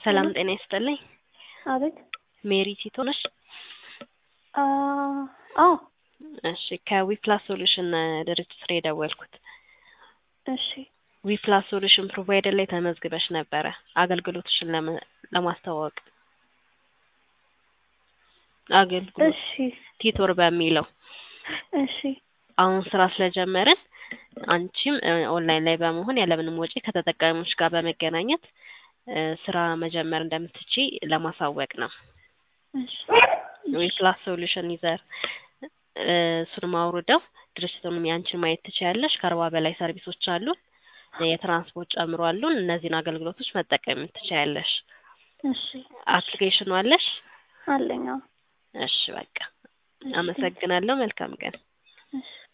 ሰላም ጤና ይስጥልኝ። አቤት። ሜሪ ቲቶ ነሽ? አዎ። እሺ ከዊፕላስ ሶሉሽን ድርጅት ነው የደወልኩት። እሺ ዊፕላስ ሶሉሽን ፕሮቫይደር ላይ ተመዝግበሽ ነበረ አገልግሎትሽን ለመ- ለማስተዋወቅ አገልግሎት እሺ ቲቶር በሚለው እሺ አሁን ስራ ስለጀመርን አንቺም እ ኦንላይን ላይ በመሆን ያለምንም ወጪ ከተጠቃሚዎች ጋር በመገናኘት እ ስራ መጀመር እንደምትችይ ለማሳወቅ ነው። እሺ ዊፕላስ ሶሉሽን ዩዘር እ እሱንም አውርደው ድርጅቱንም ያንቺን ማየት ትችያለሽ። ከአርባ በላይ ሰርቪሶች አሉን። የትራንስፖርት ጨምሮ አሉን። እነዚህን አገልግሎቶች መጠቀም ትችያለሽ። እሺ አፕሊኬሽኑ አለሽ? አለኝ። አዎ። እሺ በቃ አመሰግናለሁ። መልካም ቀን። እሺ